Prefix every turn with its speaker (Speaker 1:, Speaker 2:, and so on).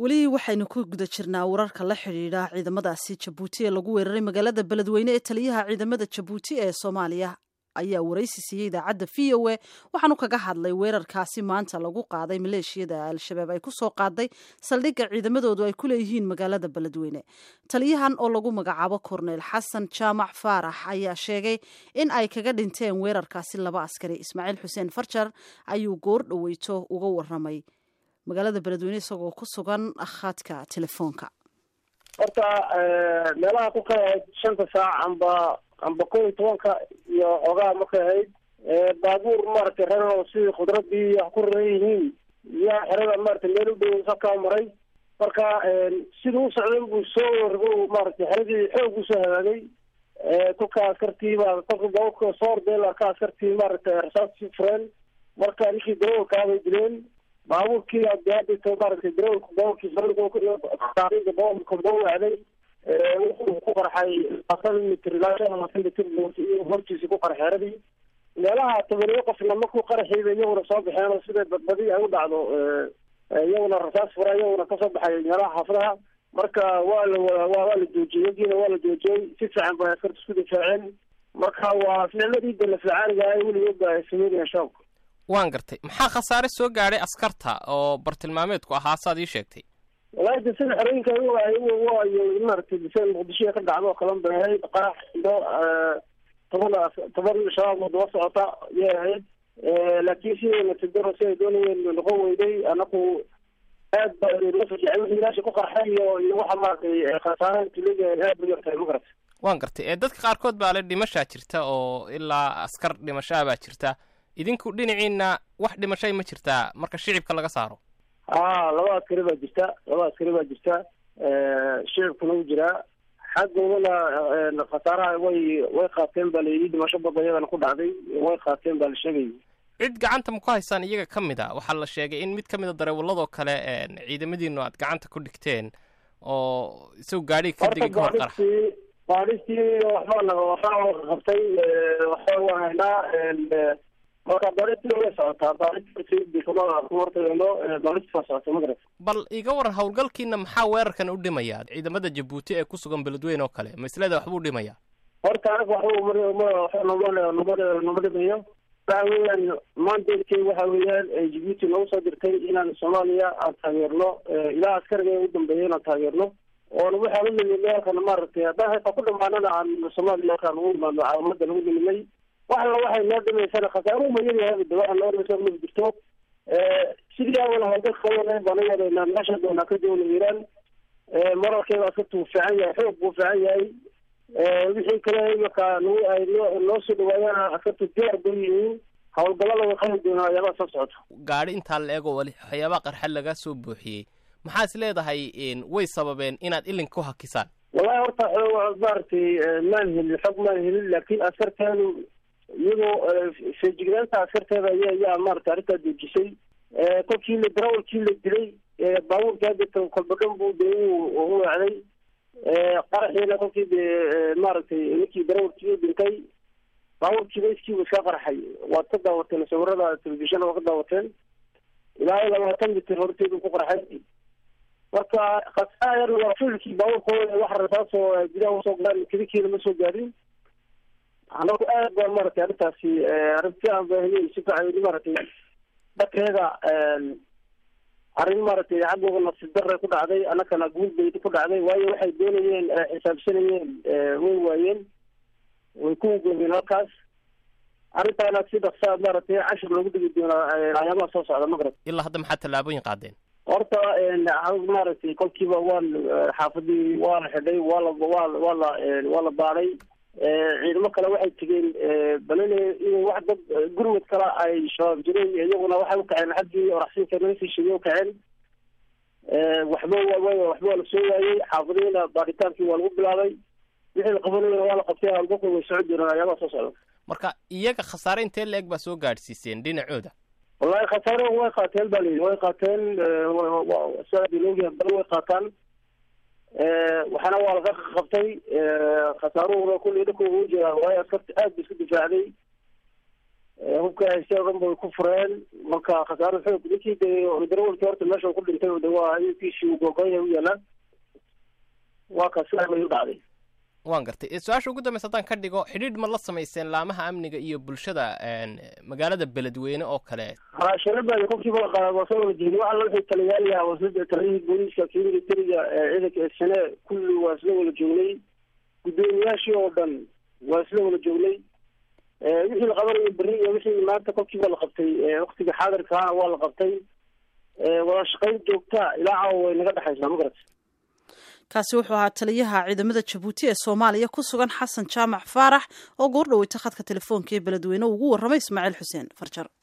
Speaker 1: weli waxaynu ku guda jirnaa wararka la xidhiidha ciidamadaasi jabuuti ee lagu weeraray magaalada beledweyne ee taliyaha ciidamada jabuuti ee soomaaliya ayaa waraysi siiyey idaacadda v o a waxaanu kaga hadlay weerarkaasi maanta lagu qaaday maleeshiyada al-shabaab ay kusoo qaaday saldhigga ciidamadoodu ay ku leeyihiin magaalada beledweyne taliyahan oo lagu magacaabo korneyl xasan jaamac faarax ayaa sheegay in ay kaga dhinteen weerarkaasi laba askari ismaaciil xuseen farjar ayuu goor dhoweyto uga waramay magaalada beledweyne isagoo ku sugan khadka telefoonka
Speaker 2: horta meelaha ku kala ahayd shanta saac amba amba kow iyo tobanka iyo xoogaha markay ahayd baabuur maaragtay reer sidii khudradii wax ku raran yihiin yaa xerada maaragtay meel u dhow sakaa maray marka siduu u socday buu soo wargo maaragtay xeradii xoog usoo hagaagay kolka askartii baa kolka baabuurka soo ordeen arka askartii maaragtay rasaasii fureen marka ninkii darawalkaa bay dileen baabuurkii hadito maaragtay darawalka baabuurkii baabuurka bawacday wuxuu ku qarxay labaatan mitr ilaa shan labaatan mitr hortiisa ku qarxay xeradii meelaha tobaniyo qofna markuu qaraxiiba iyaguna soo baxeen oo sida badbadi ay u dhacdo iyaguna rasaas fura iyaguna kasoo baxay meelaha xaafadaha marka waa la waa la joojiyey yagiina waa la joojiyey si fiican bay askarta isku difaaceen marka waa ficladii dalaficaaniga weligood ba ay sameynayaan shaabka
Speaker 3: waan gartay maxaa khasaare soo gaadhay askarta oo bartilmaameedku ahaa saad ii sheegtay
Speaker 2: walahi de sida xerooyinka waayo maaragtay biseen muqdisho ka dhacdo oo kalan bay ahayd qarax iyo toban toban shabaab oo daba socota yay ahayd laakiin sidii natidaro si ay doonayeen noqon weyday anaku aad ba loo fajicay wixii meesha ku qarxay iyo iyo waxa maaragtay khasaaraha tuliga aad bay yartahay ma garata
Speaker 3: waan gartay ee dadka qaarkood baa le dhimashaa jirta oo ilaa askar dhimashaa baa jirta idinku dhinaciina wax dhimashay ma jirtaa marka shicibka laga saaro
Speaker 2: ha laba askari baa jirta laba askari baa jirta shicibkuna u jiraa xaggoodana khasaaraha way way qaateen baa layidhi dhimasho badan iyagana ku dhacday way qaateen baa la sheegay
Speaker 3: cid gacanta ma ku haysaan iyaga ka mid a waxaa la sheegay in mid ka mid a dareewaladoo kale ciidamadiinu aad gacanta ku dhigteen oo isagu gaadhiga ka degay kahor qarax
Speaker 2: baadhistii waxbaa naga waxaa qabtay waxaa waan haynaa marka baadhistii way socotaa baadhistii kuma hortagno baadhistii waa socota magarat
Speaker 3: bal iga waran howlgalkiina maxaa weerarkan u dhimaya ciidamada jabuuti ee ku sugan beledweyne oo kale maslada waxbuu dhimaya
Speaker 2: horta anaga waxba nama dhimayo waxa weeyaan mandatkey waxa weeyaan jabuuti nagu soo dirtay inaan soomaaliya aan taageerno ilaa askariga u dambeeya inaan taageerno oona waxaan u nimidnay halkan maaragtay haddaan haytaa ku dhamaanana aan soomaaliya halkaan ugu imaano caalamada lagu nimidnay wax alla waxay noo dhimaysana khasaaruhu mayadahay de waxa noo dhimaysa ma jirto sidii awal hawlgalka qabanay baan u wadaynaa meesha doonaa ka jawna iiraan moralkeeda askarta wuu fiican yahay xoog buu fiican yahay wixii kale imaka nagu ay noo noo soo dhawaadaan askarta diyaar bay yihiin hawlgallada way qabi doonaa waxyaabaha soo socota
Speaker 3: gaadhi intaa la eego wali waxyaabaha qarxa laga soo buuxiyey maxaa is leedahay way sababeen inaad ilin ku hakisaan
Speaker 2: wallahi horta maaragtay maan helin xog maan helin laakiin askarteedu iyadoo feejignaanta askarteeda aya yaa maaragtay arrintaa joojisay kolkii la darawalkii la dilay baabuurkii hadda kolbadhan buu de u wacday qaraxiina kolkii de maaragtay ninkii darawalkii u dhintay baabuurkiiba iskiibu iska qarxay waad ka daawateen sawirada telefishana waa ka daawateen ilaa labaatan mitir horteedu ku qarxay marka khasaara yar waa filkii baabuurkooda wax rasaasoo gudaha usoo galaan kelikiina ma soo gaadin anagu aad baa maaragtay arrintaasi arrinti aan baahiyey si fiican maaragtay dhakeeda arrin maaragtay xaggooda nafsi darre ku dhacday annakana guul bay ku dhacday waayo waxay doonayeen xisaabsanayeen way waayeen way ku goobeen halkaas arrintaana si dhaqsaa maaragtay cashir loogu dhigi doonaa ayaabaha soo socda magrab
Speaker 3: ilaa hadda maxaa tallaabooyin qaadeen
Speaker 2: horta maaragtay kolkiiba waan xaafadii waa la xidhay waa la waa waa la waa la baaday ciidamo kale waxay tegeen balele in wax dad gurmud kale ay shabaab jireen iyaguna waxay ukaceen xaggii oraxsinka nasiishiga ukaceen waxba waxba waa la soo waayey xaafadiina baadhitaankii waa lagu bilaabay wixii la qabanayana waa la qabtay hawlgalka way socon doonaan ayaabaha soo socda
Speaker 3: marka iyaga khasaare intee la-eg baa soo gaadhsiiseen dhinacooda
Speaker 2: wallahi khasaare way qaateen ba layidhi way qaateen sidaadiloogiya bal way qaataan waxaana waa laga qabtay khasaaruhuna kulli dhulka ugu jiraa waayo askarta aad ba isku difaacday hubka haystay o dhan bay ku fureen marka khasaaro xoog ninkii de darawalkii horta meesha uu ku dhintay de waa inkiisii uu googoya u yaalaan waa ka sidaa bay u dhacday
Speaker 3: waan gartay su-aasha ugu dambeysa haddaan ka dhigo xidhiidh ma la samayseen laamaha amniga iyo bulshada magaalada beledweyne oo kale
Speaker 2: ha shalabaadi qofkiiba waa soo wada jeedi waxa la wixii taliyaalaha wasada taliyihii booliiska kii militariga ciidanka sane kulli waa isla wada joognay guddoomiyaashii oo dhan waa isla wada joognay wixii la qabanayo beri iyo wixii maanta kolkiiba la qabtay waktiga xaadirkaana waa la qabtay wada shaqayn joogta ilaa caawa way naga dhexaysaa ma garat
Speaker 1: kaasi wuxuu ahaa taliyaha ciidamada jabuuti ee soomaaliya ku sugan xasan jaamac faarax oo goor dhaweyta khadka telefoonka ee beledweyne ugu warramay ismaaciil xuseen farjar